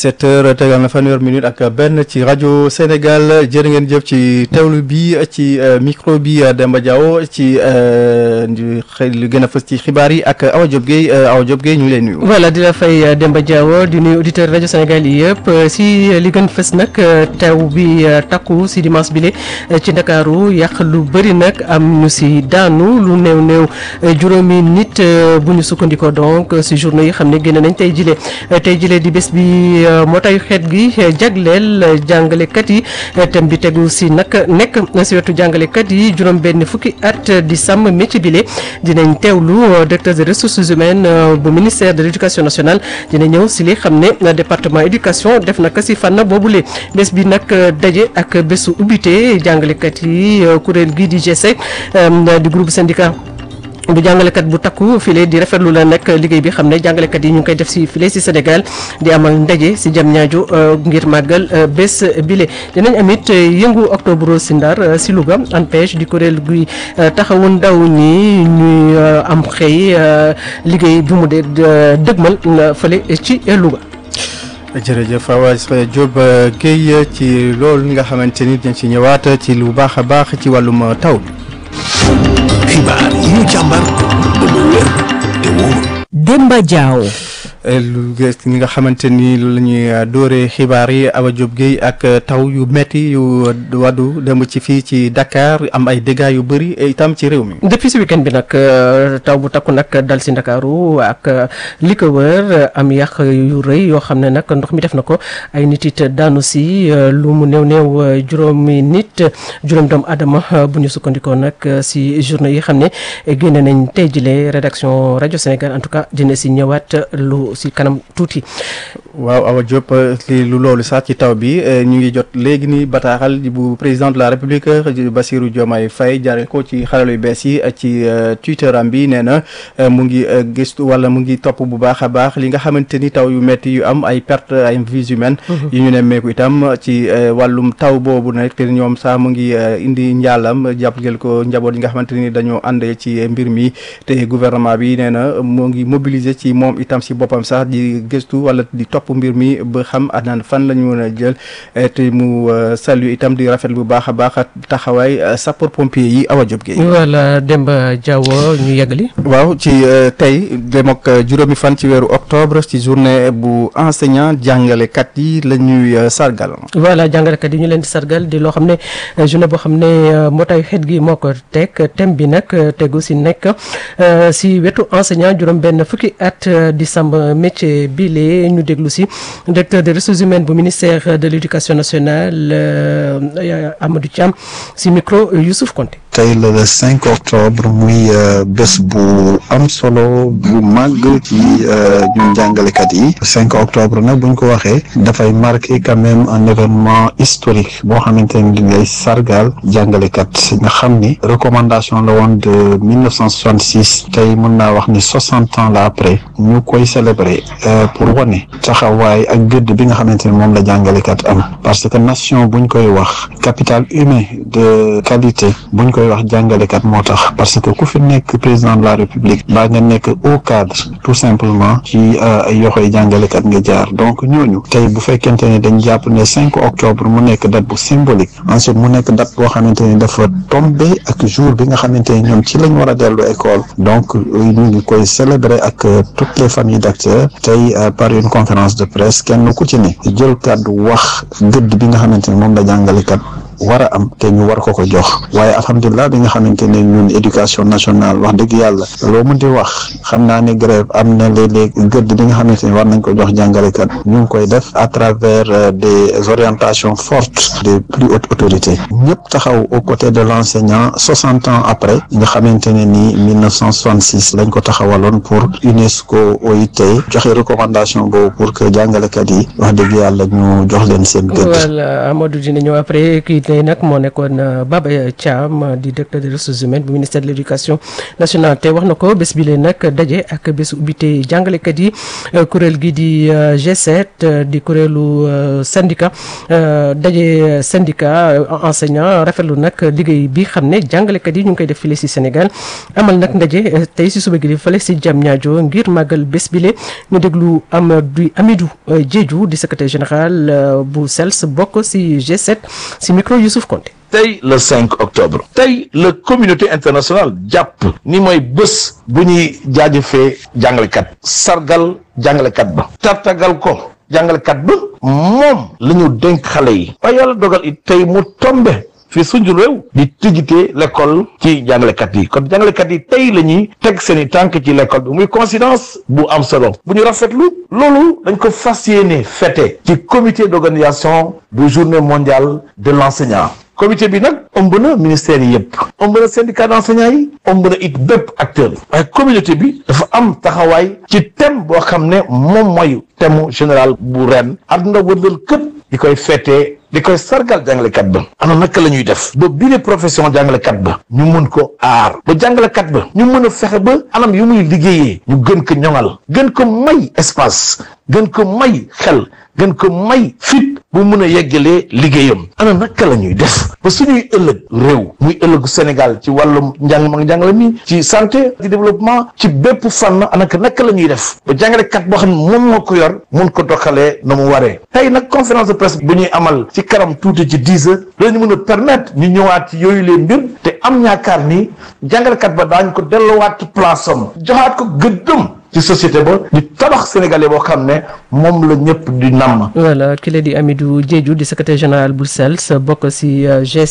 7 heures tegal na fanweer minute ak benn ci rajo Sénégal jërë ngeen jëf ci teewlu bi ci micro bi Demba Diaw ci xëy lu gën a fës ci xibaar yi ak Awa Diop Gueye Awa Diop Gueye ñu ngi lay nuyu. voilà di la fay Demba Diaw di nuyu auditeur rajo Sénégal yi yëpp si li gën fës nag taw bi takku si dimanche bile ci Ndakaaru yàq lu bëri nag am ñu si daanu lu néew néew juróomi nit bu ñu sukkandikoo donc si journée yi xam ne génn nañ tey jile tey jile di bés bi mbootaay xeet gi jagleel jàngalekat yi thème bi tegu si nag nekk si wetu jàngalekat yi juróom benn fukki at di sàmm métier bile dinañ teewlu directeur des ressources humaines bu ministère de l' éducation nationale dina ñëw si li xam ne département éducation def na ko si fànn boobule bés bi nag daje ak bésu ubbite jàngalekat yi kuréel gii di G7 di groupe syndicat bu jàngalekat bu takku file di rafetlu la nag liggéey bi xam ne jàngalekat yi ñu ngi koy def si file si Sénégal di amal ndaje si jam ñaajo ngir màggal bés bile dinañ amit yëngu octobre si Ndar si Louga ANPEJ di kuréel guy taxawu ndaw ñi ñuy am xëy liggéey bi mu dee dëgmal fële ci Louga. jërëjëf Awa Diop Guèye ci loolu nga xamante ni dañ ci ñëwaat ci lu baax a baax ci wàllum taw bi. xibaar yi ñu càmbar ba mu wér te wóor. Demba Diaw. lu gës ñi nga xamante ni lu la ñuy dóoree xibaar yi Awa Diop Guèye ak taw yu metti yu waddu dem ci fii ci Dakar am ay dégâts yu bëri itam ci réew mi. depuis si weekend bi nag taw bu takku nag dal si Ndakaaru ak li ko wër am yàq yu rëy yoo xam ne nag ndox mi def na ko ay nit it daanu si lu mu néew néew juróomi nit juróom doomu adama bu ñu sukkandikoo nag si journée yi xam ne génne nañ tey jile rédaction rajo Sénégal en tout cas dina si ñëwaat lu. si kanam tuuti. waaw Awa Diop li lu loolu sax ci taw bi ñu ngi jot léegi ni bataaxal bu président de la république Bassirou Diomaye Faye jaare ko ci xarala yu bees yi ci Twitter am bi nee na mu ngi gëstu wala mu ngi topp bu baax a baax li nga xamante ni taw yu metti yu am ay perte ay vies humaines yu ñu nemmeeku itam ci wàllum taw boobu nag te ñoom sax mu ngi indi njaalam jàppale ko njaboot yi nga xamante ni dañoo ànd ci mbir mi te gouvernement bi nee na mu ngi mobiliser ci moom itam si boppam sax di gëstu wala di topp mbir mi ba xam anaan fan la ñu mën a jël te mu salu itam di rafet bu baax a baax taxawaay sapeur pompier yi Awa Diop Gueye. voilà Demba Diaw ñu yeggali. waaw ci tey dem ak juróomi fan ci weeru octobre ci journée bu enseignant jàngalekat yi la ñuy sargal. voilà jàngalekat yi ñu leen di sargal di loo xam ne journée boo xam ne mbootaayu xeet gi moo ko teg thème bi nag tegu si nekk si wetu enseignant juróom-benn fukki at di sàmm métier bi lee ñu déglu si directeur des ressources humaines bu ministère de l' éducation nationale Amadou Thiam si micro Youssouf Konté. tey la le 5 octobre muy bés bu am solo bu màgg ci ñun jàngalekat yi 5 octobre nag buñ ko waxee dafay marqué quand même un événement historique boo xamante ni di ngay sargal jàngalekat nga xam ni recommandation la woon de 1966 tey mën naa wax ni 60 ans la après ñu koy célébrer pour wane taxawaay ak gëdd bi nga xamante ni moom la jàngalekat am parce que nation buñ koy wax capital humain de qualité buñ koy wax jàngalekat moo tax parce que ku fi nekk président de la république baa nga nekk au cadre tout simplement ci ay yoxoy jàngalekat nga jaar donc ñooñu tey bu fekkente ne dañ jàpp ne 5 octobre mu nekk date bu symbolique ensuite mu nekk date boo xamante ni dafa tombé ak jour bi nga xamante ni ñoom ci lañ war a dellu école donc ñu ngi koy célébrer ak toutes les familles d'acteurs tey par une conférence de presse kenn ku ci ne jël kàddu wax gëdd bi nga xamante ni moom la jàngalekat war a am te ñu war ko ko jox waaye alhamdulilah bi nga xamante ne ñun éducation nationale wax dëgg yàlla loo mën di wax xam naa ne grève am na léeg-léeg gëdd bi nga xamante ne war nañ ko jox jàngalekat ñu ngi koy def à travers des orientations fortes des plus hautes autorités ñëpp taxaw aux côtés de l' enseignant soixante ans après nga xamante ne ni 1966 lañ ko taxawaloon pour UNESCO OIT joxe recommandation boobu pour que jàngalekat yi wax dëgg yàlla ñu jox leen seen gëdd. voilà Amadou dina ñëw après kii tey nag moo nekkoon Baba Thiam di directeur des ressources humaines bu ministère de l' éducation nationale te wax na ko bés bi leen nag daje ak bés ubbite jàngalekat yi kuréel gi di G7 di kuréelu syndicat daje syndicat enseignant rafetlu nag liggéey bi xam ne jàngalekat yi ñu ngi koy def file si Sénégal amal nag ndaje tey si suba gi di fale si Diamniadio ngir màggal bés bile ñu déglu Amadou Amidou Diédhiou di secrétaire général bu SELS bokk si G7 si micro Youssouf Konté tey le 5 octobre tey la communauté internationale jàpp ni mooy bés bu ñuy jaajëfee jàngalekat sargal jàngalekat ba tartagal ko jàngalekat ba moom la ñu dénk xale yi waaye yàlla dogal it tey mu tombe fii suñu réew di tijjite l'école ci jàngalekat yi kon jàngalekat yi tey la ñuy teg seen i tànk ci l'école bi muy coïncidence bu am solo bu ñu rafetlu loolu dañ ko fas yéene fête ci comité d'organisation bu journée mondiale de l'enseignant comité bi nag ëmb na ministère yi yëpp ëmb na syndicat d'enseignants yi ëmb na it bépp acteur waaye communauté bi dafa am taxawaay ci thème boo xam ne moom mooy thème général bu ren àdduna wërlal këpp di koy fêter di koy sargal jàngalekat ba ana naka la ñuy def ba bii profession jàngalekat ba ñu mën ko aar ba jàngalekat ba ñu mën a fexe ba anam yu muy liggéeyee ñu gën ko ñoŋal gën ko may espace gën ko may xel gën ko may fit bu mën a yeggalee liggéeyam ana naka la ñuy def ba suñuy ëllëg réew muy ëllëgu Sénégal ci wàllum njàng ma njàngale mi ci santé ci développement ci bépp fànn anaka naka la ñuy def ba jàngalekat boo xam ne moom moo ko yor mun ko doxalee na mu waree tey nag conférence de presse bu ñuy amal ci kanam tuuti ci dix heures lañu mën a permettre ñu ñëwaat ci yooyu leen mbir te am ñaakaar ni jàngalekat ba daañ ko delluwaat place am joxaat ko gëddëm ci société ba di tabax sénégalais boo xam ne moom la ñëpp di namm. voilà ki la di Amidou Diédhiou di secrétaire général bu SELS bokk si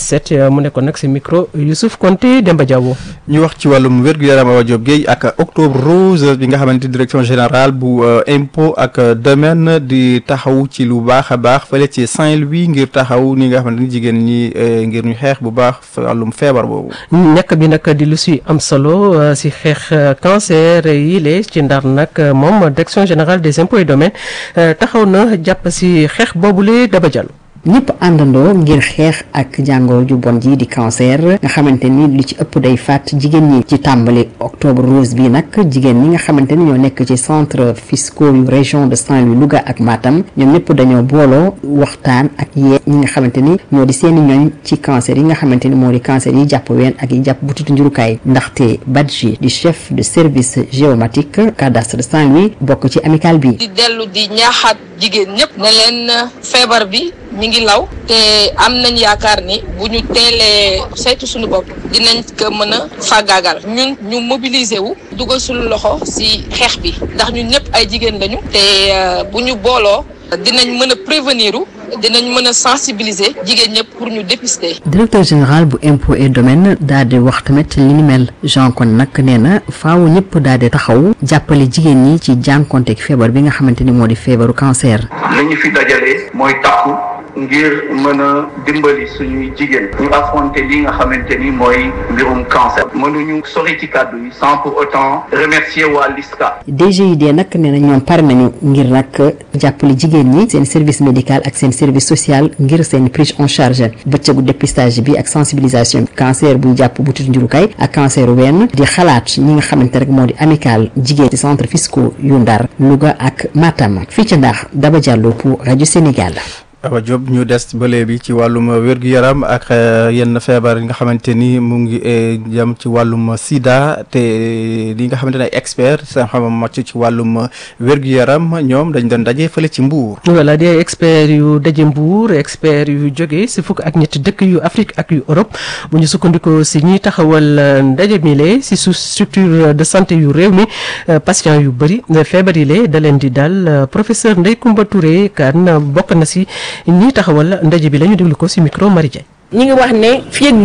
G7 mu nekkoon nag si micro Youssouf Konté Demba Diawo. ñu wax ci wàllum wér-gu-yaram Awa Diop Guèye ak octobre rose bi nga xamante direction générale bu impôt ak domaine di taxaw ci lu baax a baax fële ci Saint-Louis ngir taxaw ni nga xamante ni jigéen ñi ngir ñu xeex bu baax wàllum feebar boobu. ñàkk bi nag di lu si am solo si xeex cancer yi le ci ndar nag moom direction générale des impôts et domaines taxaw na jàpp si xeex boobule Daba Diallo. ñëpp àndandoo ngir xeex ak jàngoro ju bon ji di cancer nga xamante ni lu ci ëpp day faat jigéen ñi ci tàmbali octobre rose bi nag jigéen ñi nga xamante ni ñoo nekk ci centre fiscaux yu région de Saint-Louis Louga ak Matam ñoom ñëpp dañoo booloo waxtaan ak yee ñi nga xamante ni ñoo di seeni ñooñ ci cancer yi nga xamante ni moo di cancer yi jàpp ween ak yi jàpp butitu njurukaay ndaxte Badji di chef de service géomatique cadastre de Saint-Louis bokk ci amical bi. di dellu di ñaaxaat jigéen ñëpp ne leen feebar bi mi ngi law te am nañ yaakaar ni bu ñu teelee saytu suñu bopp dinañ ko mën a fàggaagal ñun ñu mobiliser wu dugal suñu loxo ci xeex bi ndax ñun ñëpp ay jigéen lañu te bu ñu booloo dinañ mën a prévenir u dinañ mën a sensibiliser jigéen ñëpp pour ñu dépister. directeur général bu impôt et domaine daal di wax tamit li ni mel Jean kon nag nee na faaw ñëpp daal di taxaw jàppale jigéen ñi ci jànkonteeg feebar bi nga xamante ni moo di feebaru cancer. li ñu fi dajale mooy takku ngir mën a dimbali suñuy jigéen ñu affronter li nga xamante ni mooy mbirum cancer mënuñu sori ci kàddu yi sans pour autant remercier waa LISCA. DGID nag nee na ñoom pare nañu ngir nag jàppale jigéen ñi seen service médical ak seen service social ngir seen prise en charge bëccëgu dépistage bi ak sensibilisation cancer buy jàpp butitu njurukaay ak cancer wenn di xalaat ñi nga xamante rek moo di amical jigéen ci centre fiscaux yu Ndar Louga ak Matam fii ca Ndar Daba Diallo pour rajo Sénégal. Awa Diop ñu des ba léegi ci wàllum wér-gu-yaram ak yenn feebar yi nga xamante ni mu ngi jëm ci wàllum sida te li nga xamante ne ay expert seen xam màcc ci wàllum wér-gu-yaram ñoom dañ doon daje fële ci Mbour. voilà di ay experts yu daje Mbour experts yu jóge si fukk ak ñetti dëkk yu Afrique ak yu Europe bu ñu sukkandikoo si ñiy taxawal ndaje mi le si su structure de santé yu réew mi patient yu bëri feebar yi le da leen di dal professeur Ndeye Koumba Touré kan bokk na si. ñii taxawal ndaje bi la ñu déglu ko ci micro Marie Diagne ñi ngi wax ne fii ak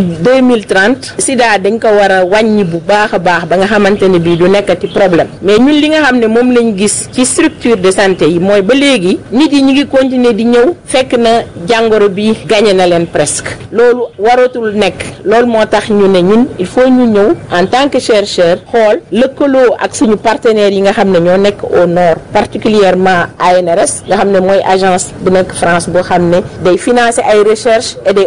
2030 sida dañ ko war a wàññi bu baax a baax ba nga xamante ne bii du nekkati problème mais ñun li nga xam ne moom lañ gis ci structure de santé yi mooy ba léegi nit yi ñu ngi continuer di ñëw fekk na jàngoro bi gagné na leen presque loolu waratul nekk loolu moo tax ñu ne ñun il faut ñu ñëw en tant que chercheur xool lëkkaloo ak suñu partenaires yi nga xam ne ñoo nekk au nord particulièrement ANRS nga xam ne mooy agence bu nekk France boo xam ne day financer ay recherche et day organiser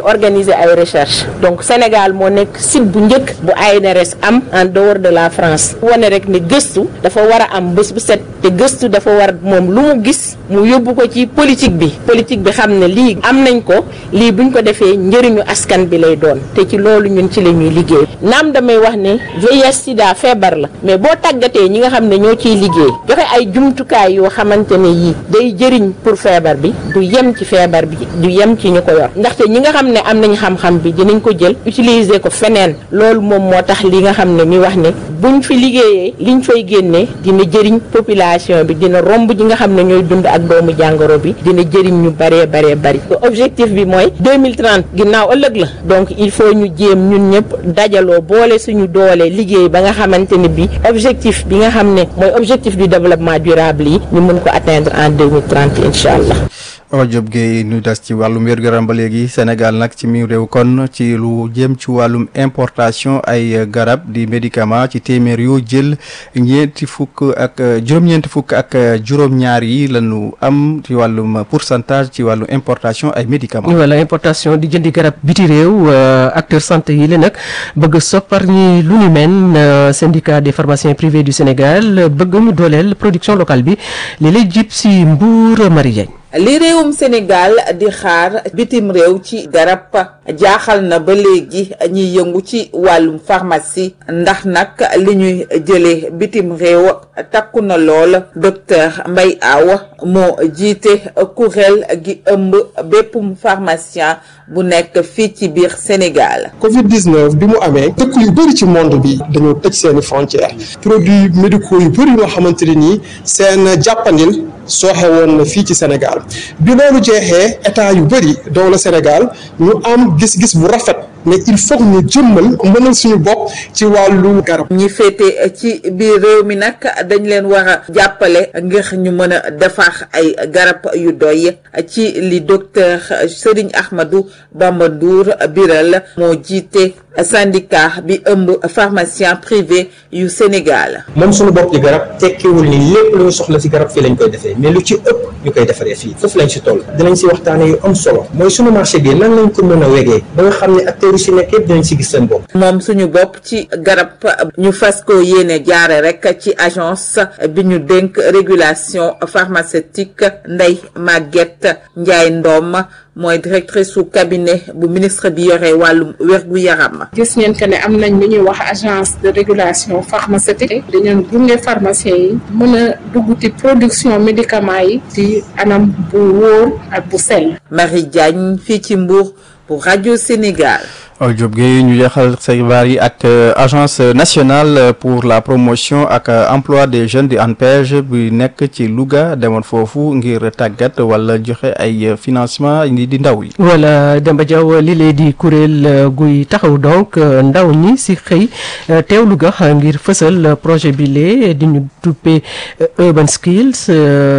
réaliser ay recherche donc Sénégal moo nekk site bu njëkk bu ANRS am en dehors de la France wane rek ne gëstu dafa war a am bés bu set te gëstu dafa war moom lu mu gis mu yóbbu ko ci politique bi politique bi xam ne lii am nañ ko lii buñ ko defee njëriñu askan bi lay doon te ci loolu ñun ci la ñuy liggéey naam damay wax ne VIH sida feebar la mais boo tàggatee ñi nga xam ne ñoo ciy liggéey joxe ay jumtukaay yoo xamante ne yii day jëriñ pour feebar bi du yem ci feebar bi du yem ci ñu ko yor ndaxte ñi nga xam ne am nañ xam-xam bi dinañ ko jël utiliser ko feneen loolu moom moo tax li nga xam ne mi wax ne buñ fi liggéeyee liñ fay génnee dina jëriñ population bi dina romb ñi nga xam ne ñooy dund ak doomu jàngoro bi dina jëriñ ñu baree baree bari objectif bi mooy 2030 ginnaaw ëllëg la donc il faut ñu jéem ñun ñëpp dajaloo boole suñu doole liggéey ba nga xamante ne bi objectif bi nga xam ne mooy objectif du développement durable yi ñu mën ko atteindre en 2030 incha allah Awa Diop Gueye ñu des ci wàllum wér-gu-yaram ba léegi Sénégal nag ci mi réew kon ci lu jëm ci wàllum importation ay garab di médicament ci téeméer yoo jël ñeenti fukk ak juróom-ñeenti fukk ak juróom-ñaar yi lañu am ci wàllum pourcentage ci wàllu importation ay médicaments. voilà importation di jëndi garab biti réew acteur santé yi la nag bëgg soppar ñi lu ni mel syndicat des pharmaciens privés du Sénégal bëgg ñu dooleel production locale bi li lay jib si Mbour Marie Diagne li réewum Sénégal di xaar bitim réew ci garab jaaxal na ba léegi ñiy yëngu ci wàllum pharmacie ndax nag li ñuy jëlee bitim réew takku na lool docteur Mbaye Aw moo jiite kuréel gi ëmb béppum pharmacien bu nekk fii ci biir Sénégal. Covid 19 bi mu amee dëkk yu bëri ci monde bi dañoo tëj seeni frontières produits médicaux yu bëri yoo xamante ne nii seen jàppandil sooxe woon na fii ci Sénégal bi loolu jeexee état yu bëri doo la Sénégal ñu am gis-gis bu rafet mais il faut ñu jëmmal mënal suñu bopp ci wàllu garab. ñi féete ci biir réew mi nag dañ leen war a jàppale ngir ñu mën a defar ay garab yu doy ci li docteur Serigne Ahmadou Bamba Ndour biral moo jiite syndicat bi ëmb pharmacien privé yu Sénégal. moom suñu bopp di garab tekkiwul ni lépp lu ñu soxla ci garab fii lañ koy defee mais lu ci ëpp ñu koy defaree fii foofu lañ ci toll dinañ ci waxtaane yu am solo mooy suñu marché bi nan lañ ko mën a wegee ba nga xam ne acteurs yi ci nekk yëpp dinañ ci gis seen bopp. moom suñu bopp ci garab ñu fas ko yéene jaare rek ci agence bi ñu dénk régulation pharmaceutique Ndeye Maguette Ndiaye Ndom mooy directrice su cabinet bu ministre bi yore wàllum wérgu yaram. gis ngeen que ne am nañ lu ñuy wax agence de régulation pharmaceutique dañu gunge pharmacien yi mën a dugg ci production médicament yi ci anam bu wóor ak bu sell. Marie Diagne fii ci Mbour pour rajo Sénégal. Awa Diop Gueye ñu jeexal xibaar yi ak agence nationale pour la promotion ak emploi des jeunes di ANPEJ bi nekk ci Louga demoon foofu ngir tàggat wala joxe ay financement di ndaw yi. voilà Demba Diaw li lee di kuréel guy taxaw donc ndaw ñi si xëy teew Louga ngir fësal projet bi lee di ñu duppee urban skills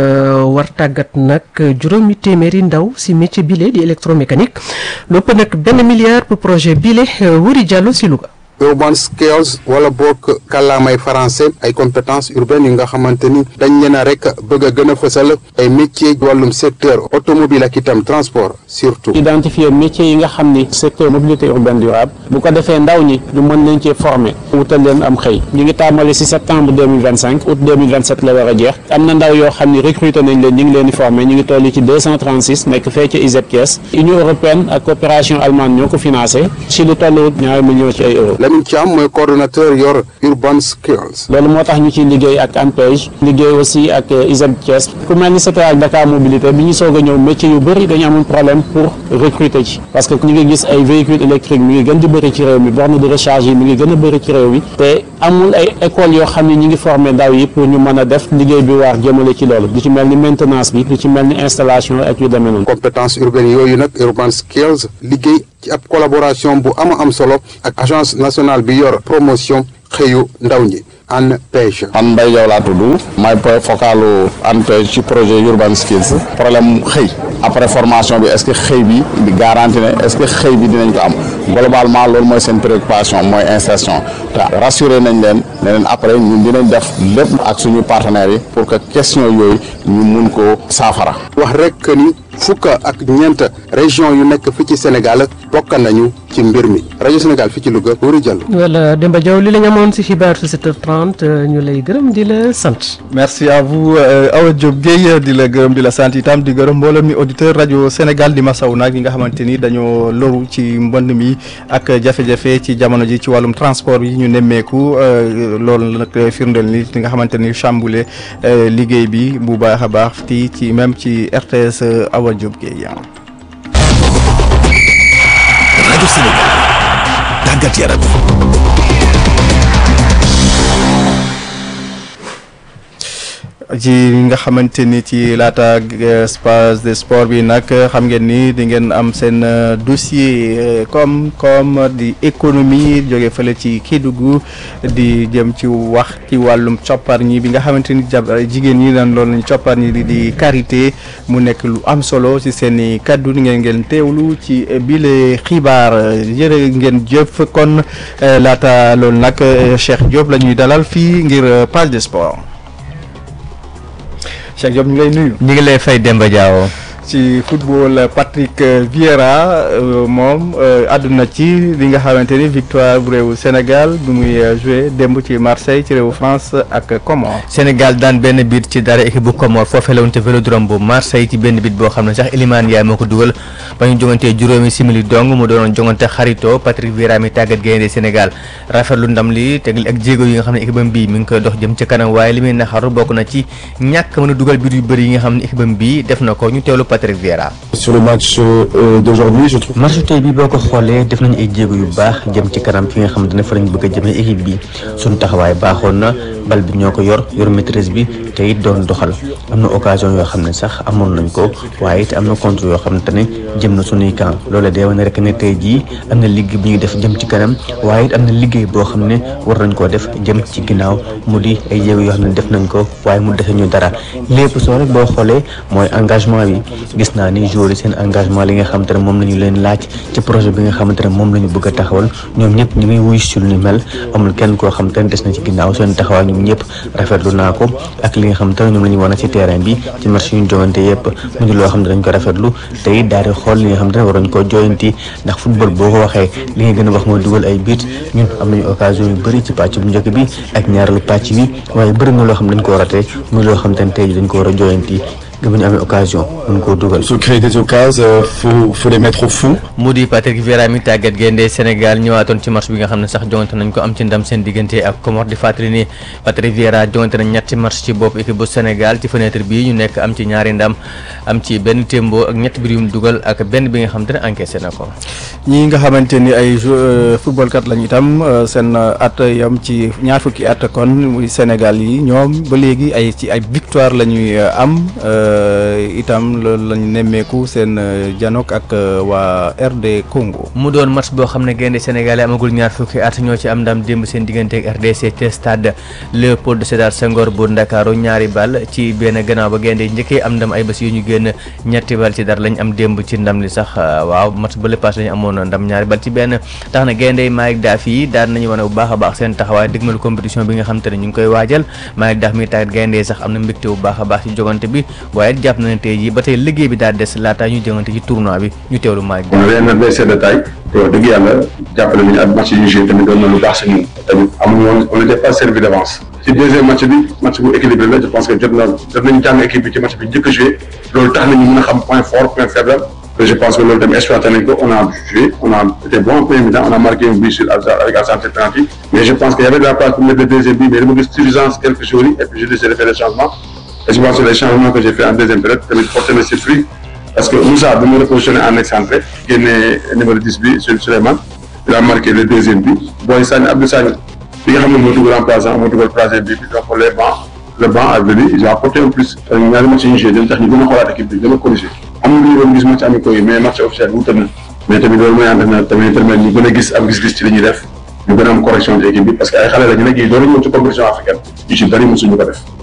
war tàggat nag juróomi téeméeri ndaw si métier bi lee di électromécanique lépp nag benn milliard pour projet bile Wuri Diallo si Louga urban skills wala bokk kàllaamay français ay compétences urbaines yi nga xamante ni dañ leen a rek bëgg a gën a fësal ay métiers wàllum secteur automobile ak itam transport surtout. identifier métiers yi nga xam ni secteur mobilité urbaine durable bu ko defee ndaw ñi ñu mën leen cee former wutal leen am xëy ñu ngi tàmbali ci septembre deux mille vingt cinq août deux mille vingt sept la war a jeex am na ndaw yoo xam ni recruter nañ leen ñu ngi leen di former ñu ngi toll ci deux cent trente six nekk fee ci ISEP Thiès Union européenne ak coopération allemande ñoo ko financé ci lu toll ñaari millions ci ay euros. Lamine Thiam mooy coordonnateur yor urban skills. loolu moo tax ñu ciy liggéey ak ANPEJ liggéey aussi ak ISEP Thiès ku mel ni secteur ak Dakar mobilité bi ñu soog a ñëw métier yu bëri dañu amoon problème pour recruter ci parce que ñu ngi gis ay véhicules électriques mi ngi gën di bëri ci réew mi borne de recharge yi mi ngi gën a bëri ci réew mi te amul ay écoles yoo xam ne ñu ngi former ndaw yi pour ñu mën a def liggéey bi waar jëmale ci loolu du ci mel ni maintenance bi du ci mel ni installation ak yu demee noonu. compétence urbaine yooyu nag urban skills liggéey ci ab collaboration bu ama am solo ak agence nationale bi yor promotion xëyu ndaw ñi ANPEJ. man Mbaye Diaw laa tudd may point focalu ANPEJ ci projet urban skills problème xëy après formation bi est-ce que xëy bi di garanti ne est-ce que xëy bi dinañ ko am globalement loolu mooy seen préoccupation mooy insertion te rassuré nañ leen ne leen après ñun dinañ def lépp ak suñu partenaires yi pour que question yooyu ñu mun ko saafara. wax rek que ni fukk ak ñeent région yu nekk fii ci Sénégal bokk nañu ci mbir mi rajo Sénégal fii ci Louga Wuri Diallo. voilà Demba Diaw li la ñu amoon si xibaar si 7h30 ñu lay gërëm di la sant. merci à vous Awa Diop Guèye di la gërëm di la sant itam di gërëm mboolem mi auditeur rajo Sénégal di masaw nag yi nga xamante ni dañoo loru ci mbënd mi ak jafe-jafe ci jamono ji ci wàllum transport yi ñu nemmeeku loolu nag firndeel ni li nga xamante ni chamboulé liggéey bi bu baax a baax ti ci même ci RTS Awa Diop Guèye. rajo Sénégal tàggat yaram. ci nga xamante ni ci laata espace de sport bi nag xam ngeen ni di ngeen am seen dossier comme comme di économie jóge fële ci Kédougou di jëm ci wax ci wàllum coppar ñi bi nga xamante ni jigéen ñi nan loolu lañ coppar ñi di di karité mu nekk lu am solo ci seen i kaddu ngeen ngeen teewlu ci bile xibaar jërë ngeen jëf kon laata loolu nag Cheikh Diop la ñuy dalal fii ngir page de sport. Cheikh Diop ñu ngi lay nuyu. ñu ngi lay fay Demba Diawo. ci football Patrick Vieira moom àdduna ci li nga xamante ni victoire bu réewu Sénégal bi muy joué démb ci Marseille ci réewu France ak Comores. Sénégal daan benn bit ci dara équipe bu Comores foofee la woon te Vélodrome bu Marseille ci benn bit boo xam ne sax Elimane Ndiaye moo ko dugal ba ñu jongantee juróomi simili dong mu doonoon jongante xarito Patrick Vieira mi tàggat gaynde Sénégal rafetlu ndam li teg ak jéego yi nga xam ne équipe am bii mi ngi koy dox jëm ca kanam waaye li muy naxaru bokk na ci ñàkk mën a dugal bit yu bëri yi nga xam ne équipe am bii def na ko ñu teewlu Patrick Vieira. sur le match euh, d'aujourd'hui je trouve. match tey bi boo ko xoolee def nañu ay jéego yu baax jëm ci kanam fi nga xamante ne fa lañ bëgg a jëmee équipe bi suñu taxawaay baaxoon na bal bi ñoo ko yor yor maîtrise bi te it doon doxal am na occasion yoo xam ne sax amoon nañ ko waaye it am na contre yoo xamante ne jëm na suñuy camp loolee day wane rek ne tey jii am na liggéey bu ñuy def jëm ci kanam waaye it am na liggéey boo xam ne war nañ koo def jëm ci ginnaaw mu di ay jéego yoo xam ne def nañ ko waaye mu dese ñu dara lépp soo rek boo xoolee mooy engagement bi gis naa ni joueurs yi seen engagement li nga xamante ne moom la ñu leen laaj ci projet bi nga xamante ne moom la ñu bëgg a taxawal ñoom ñëpp ñu ngi wuy si lu ni mel amul kenn koo xamante ne des na ci ginnaaw seen taxawaay ñoom ñëpp rafetlu naa ko ak li nga xamante ne ñoom la ñu wane ci terrain bi ci match yu ñu jogante yëpp mu di loo xam ne dañ ko rafetlu te it daal di xool li nga xamante ne waroon koo joyanti ndax football boo ko waxee li nga gën a wax mooy dugal ay but ñun am nañu occasion yu bëri ci pàcc bu njëkk bi ak ñaareelu pàcc bi waaye bëri na loo xam ne dañ ko rate muy loo xamante ne tey ji dañ ko war a joyanti nga bu ñu amee occasion mën koo dugal. se créer des occasions euh, faut faut les mettre au fond. mu di Patrick Vieira mi tàggat gaynde Sénégal ñëwaatoon ci match bi nga xam ne sax jongante nañ ko am ci ndam seen diggante ak Comores di fàttali ni Patrick Vieira jongante nañ ñetti match ci bopp équipe bu Sénégal ci fenêtre bii ñu nekk am ci ñaari ndam am ci benn témbo ak ñetti biir yu mu dugal ak benn bi nga xam te ne encaissé na ko. ñi nga xamante ni ay jou football kat lañu itam seen at yam ci ñaar fukki at kon muy Sénégal yi ñoom ba léegi ay ci ay victoire la ñuy am. itam loolu lañu nemmeeku seen janok ak waa RD Congo. mu doon match boo xam ne gaynde Sénégal amagul ñaar fukki at ñoo ci am ndam démb seen diggante ak RDC te stade Léopold Sédar Senghor bu Ndakaaru ñaari bal ci benn gannaaw ba gaynde njëkkee am ndam ay bés yu ñu génn ñetti bal ci dara lañ am démb ci ndam li sax waaw match ba le passé lañu amoon ndam ñaari bal ci benn tax na gaynde Malick Daaf yi daan nañu wane bu baax a baax seen taxawaay dëgmal compétition bi nga xam te ne ñu ngi koy waajal Malick Daaf mi tàggat gaynde sax am na mbégte bu baax a baax ci jogante bi waaye jàpp na ne tey jii ba tey liggéey bi daal des laata ñu jëngante ci tournoi bi ñu teewlu Malick on avait un adversaire de taille te wax dëgg yàlla jàppale nañu ak match yi ñu joué tamit doon na lu baax si ñun tamit amuñu woon on n'était pas servi d'avance ci deuxième match bi match bu équilibré la je pense que jot na jot nañu jàng équipe bi ci match bi njëkk a joué loolu tax nañu mën a xam point fort point faible te je pense que loolu tamit exploité nañ ko on a joué on a été bon en premier mi-temps on a marqué un but sur avec Alassane penalty mais je pense qu'il y avait de la place pour mettre le deuxième but mais dama gis suffisance quelques jours yi et puis j'ai décidé de faire des changements et je pense que les changements que j'ai fait en deuxième période tamit porté na ses fruits parce que Moussa bi mu repositionné en excentré génne numéro 10 bi sur Souleymane il a marqué le deuxième but Boy Sagne Abdou Sagne bi nga xam ne moo dugal remplaçant moo dugal troisième but bi donc les bancs le banc a venu ils ont apporté un plus ñaari match yi ñu joué dañ tax ñu gën a xoolaat équipe bi gën a corrigé am na lu ñu doon gis match amicaux yi mais match officiel wuute na mais tamit loolu mooy ànd na tamit permettre ñu gën a gis am gis-gis ci li ñuy def ñu gën a am correction ci équipe bi parce que ay xale la ñu nekk yi doon ñëw ci compétition africaine yu ci bëri mosuñu ko def